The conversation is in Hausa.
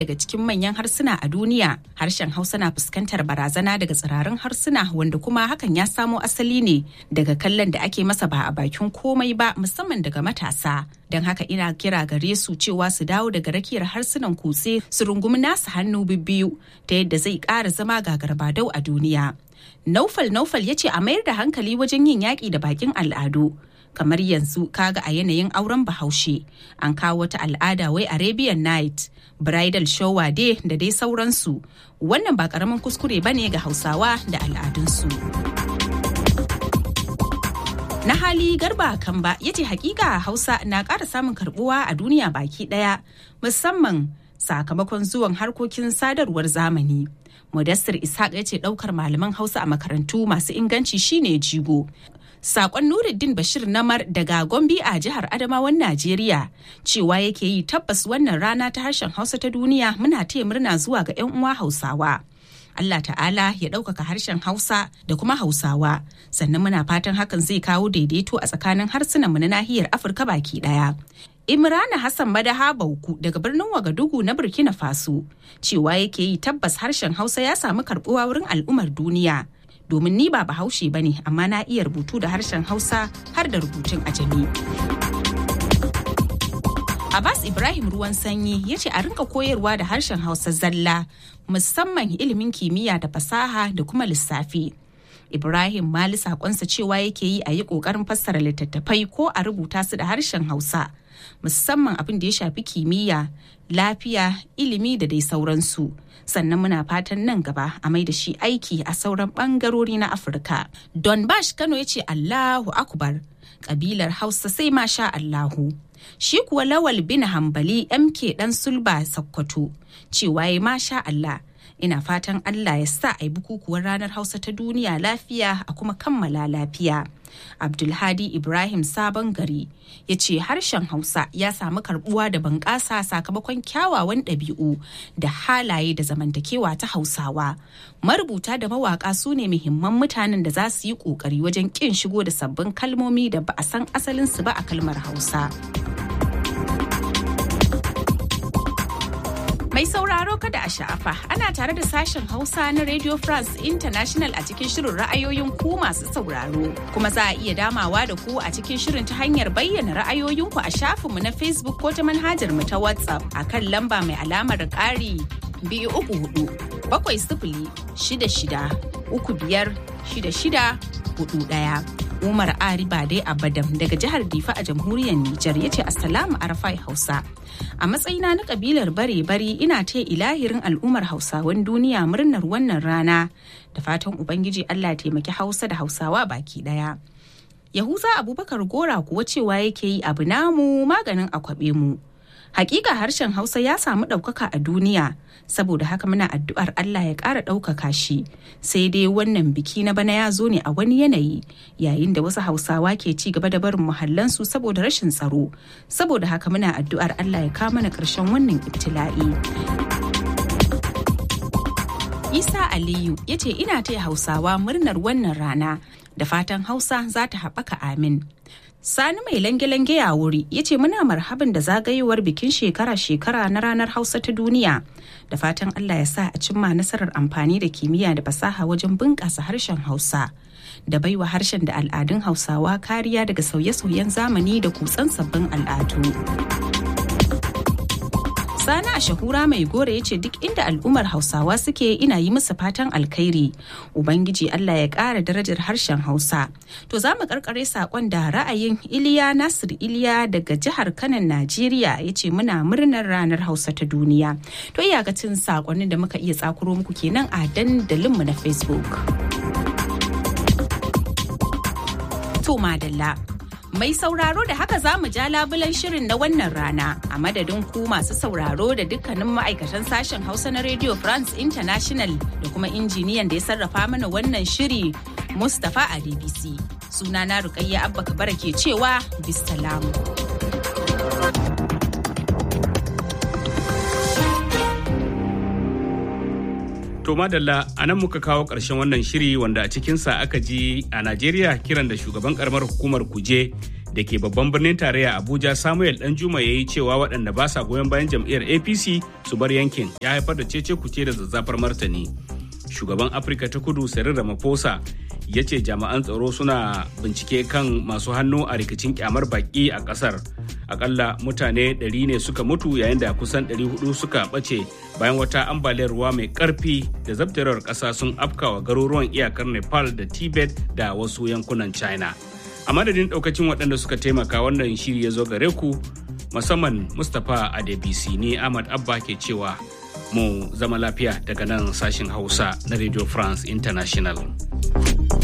daga cikin manyan harsuna a duniya harshen hausa na fuskantar barazana daga tsirarin harsuna wanda kuma hakan ya samo asali ne daga kallon da ake masa ba a bakin komai ba musamman daga matasa don haka ina kira gare su cewa su dawo daga rakiyar harsunan kutse su rungumi nasu hannu bibbiyu ta yadda zai ƙara zama gagarbadau a duniya naufal naufal ya ce a mayar da hankali wajen yin yaƙi da bakin al'adu kamar yanzu kaga a yanayin auren bahaushe an kawo wata al'ada wai arabian night bridal shower day da dai sauransu wannan ba karamin kuskure ba ne ga hausawa da al'adunsu na hali garba kan ba ya ce hakika hausa na ƙara samun karbuwa a duniya baki ɗaya musamman sakamakon zuwan harkokin sadarwar zamani Mudassir Ishaq ya ce ɗaukar malaman Hausa a makarantu masu inganci shine jigo. Sakon Nuruddin Bashir Namar daga Gombe a jihar Adamawan Najeriya cewa yake yi tabbas wannan rana ta harshen Hausa ta duniya muna taya murna zuwa ga 'yan uwa Hausawa. Allah ta'ala ya ɗaukaka harshen Hausa da kuma Hausawa sannan muna fatan hakan zai kawo daidaito a tsakanin harsunanmu na nahiyar Afirka baki ɗaya. Imrana Hassan Madaha Bauku daga birnin Wagadugu na Burkina Faso cewa yake yi tabbas harshen Hausa ya samu karbuwa wurin al'ummar duniya. Domin ni ba bahaushe ba ne amma na iya rubutu da harshen Hausa har da rubutun ajami. Abbas Ibrahim ruwan sanyi ya ce a rinka koyarwa da harshen Hausa zalla musamman ilimin kimiyya da fasaha da kuma lissafi. Ibrahim Mali sakonsa cewa yake yi a yi ƙoƙarin fassara littattafai ko a rubuta su da harshen Hausa. musamman abin da ya shafi kimiyya lafiya ilimi da dai sauransu sannan muna fatan nan gaba a mai da shi aiki a sauran bangarori na afirka don bash kano ya ce allahu akbar kabilar hausa sai masha allahu shi kuwa lawal bin hambali mk dan sulba sakkwato cewa ya masha allah ina fatan allah ya sa a yi bukukuwar ranar hausa ta duniya lafiya a kuma kammala lafiya abdulhadi ibrahim sabon gari ya ce harshen hausa ya samu karbuwa da bunƙasa sakamakon kyawawan ɗabi'u da halaye da zamantakewa ta hausawa marubuta da mawaƙa su ne muhimman mutanen da za su yi ƙoƙari wajen ƙin shigo da sabbin kalmomi da ba a san asalinsu ba a kalmar hausa Mai sauraro kada a sha'afa ana tare da sashen Hausa na Radio France International a cikin shirin ra'ayoyin ku masu sauraro. Kuma za a iya damawa da ku a cikin shirin ta hanyar bayyana ra'ayoyinku a shafinmu na Facebook ko ta manhajar mu ta WhatsApp a kan lamba mai alamar ƙari biyu uku hudu bakwai sifili shida shida uku biyar shida shida hudu ɗaya. Umar Ari Bade Abadam daga jihar Difa a jamhuriyar Nijar ya ce Assalamu Arafai Hausa. A matsayina na kabilar bare-bari ina ta ilahirin al'ummar Hausawan duniya murnar wannan rana da fatan Ubangiji Allah taimaki Hausa da Hausawa baki daya. Yahuza Abubakar Gora kuwa cewa yake yi abu namu maganin akwabe mu. Hakika harshen Hausa ya samu ɗaukaka a duniya saboda haka muna addu'ar Allah ya ƙara ɗaukaka shi sai dai wannan biki na bana ya zo ne a wani yanayi yayin da wasu hausawa ke ci gaba da barin muhallansu saboda rashin tsaro saboda haka muna addu'ar Allah ya kawo mana ƙarshen wannan ibtila'i. Isa Aliyu ya ce ina taya hausawa murnar wannan rana da fatan hausa za ta haɓaka amin. Sani mai lange-lange ya wuri ya ce muna marhaban da zagayowar bikin shekara-shekara na ranar Hausa ta duniya. Da fatan Allah ya sa a cimma nasarar amfani da kimiyya da fasaha wajen bunƙasa harshen Hausa. Da baiwa harshen da al'adun Hausawa kariya daga sauye-sauyen zamani da kutsan sabbin al'adu. Sani a shahura mai gore ya ce duk inda al'ummar Hausawa suke ina yi musu fatan alkhairi. Ubangiji Allah ya ƙara darajar harshen Hausa. To za mu karkare saƙon da ra'ayin Iliya Nasir Iliya daga jihar Kanan Najeriya ya ce muna murnar ranar Hausa ta duniya. To iyakacin saƙonin da muka iya tsakuro muku kenan a dandalinmu na Facebook. To madalla. Mai sauraro da haka za mu ja labulan shirin na wannan rana a madadin ku masu sauraro da dukkanin ma'aikatan sashen Hausa na Radio France International da kuma injiniyan da ya sarrafa mana wannan shiri Mustapha a DBC. Sunana Rukayya Abba Kabara ke cewa bisalamu. To madalla a nan muka kawo ƙarshen wannan shiri wanda a cikinsa aka ji a Najeriya kiran da shugaban karamar hukumar kuje da ke babban birnin tarayya abuja samuel danjuma ya yi cewa waɗanda ba sa goyon bayan jam'iyyar apc su bar yankin ya haifar da cece kuce da zazzafar martani shugaban afirka ta kudu cyril ramaphosa ya ce jami'an tsaro suna bincike kan masu hannu a rikicin kyamar baki a kasar akalla mutane 100 ne suka mutu yayin da kusan 400 suka ɓace bayan wata ambaliyar ruwa mai ƙarfi da zabtarar ƙasa sun afkawa garuruwan iyakar nepal da tibet da wasu yankunan china a madadin ɗaukacin waɗanda suka taimaka wannan shiri ya zo gare ku musamman mustapha adebisi ne ahmad abba ke cewa mu zama lafiya daga nan sashin hausa na radio france international